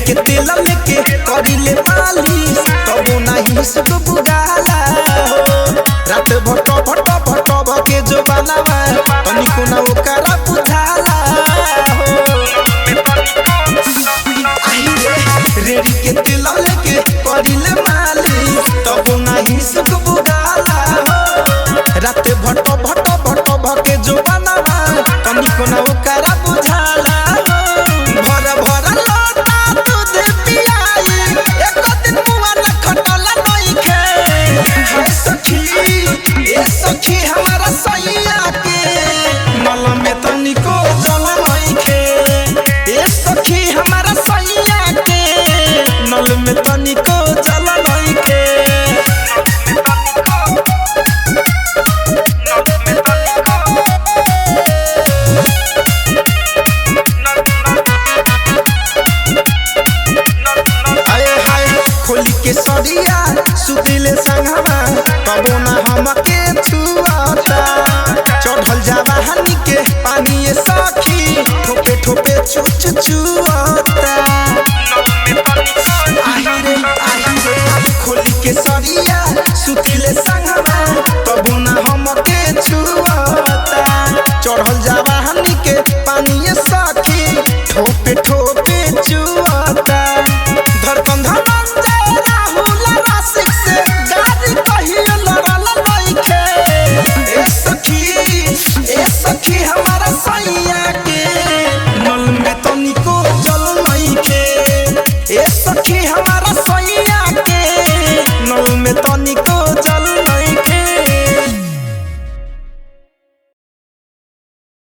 के तेल लेके करिले मालिश तबो नाही सुख बुगाला हो रात भट भट भट भके जो बनावा तनिको ना ओकरा बुझाला हो आई रे रेडी के तेल लेके करिले मालिश तबो नाही सुख बुगाला हो रात भट भट भट भके जो बनावा तनिको ना ओकरा बुझाला हो भर भर लोटा दूध पियाई एक दिन मुआ न खटला नइखे हाय सखी ए सखी हमारा सैया के नल में तनिको जल नइखे ए सखी हमारा सैया के नल में तनिको जल नइखे आए हाय खोली के सरिया सुतिले संगवा तबो ना हमके छुआता चढ़ल जावा हनी के पानी ये सखी ठोपे ठोपे चुच चुआता आही रे आही रे खोली के सरिया सुतिले संगवा तबो ना हमके छुआता चढ़ल जावा हनी के पानी ये सखी ठोपे ठोपे चुआता धड़कन धड़कन राहुल राशिक से गाड़ी कहियो लड़ल नइखे ए सखी ए सखी हमारा सैया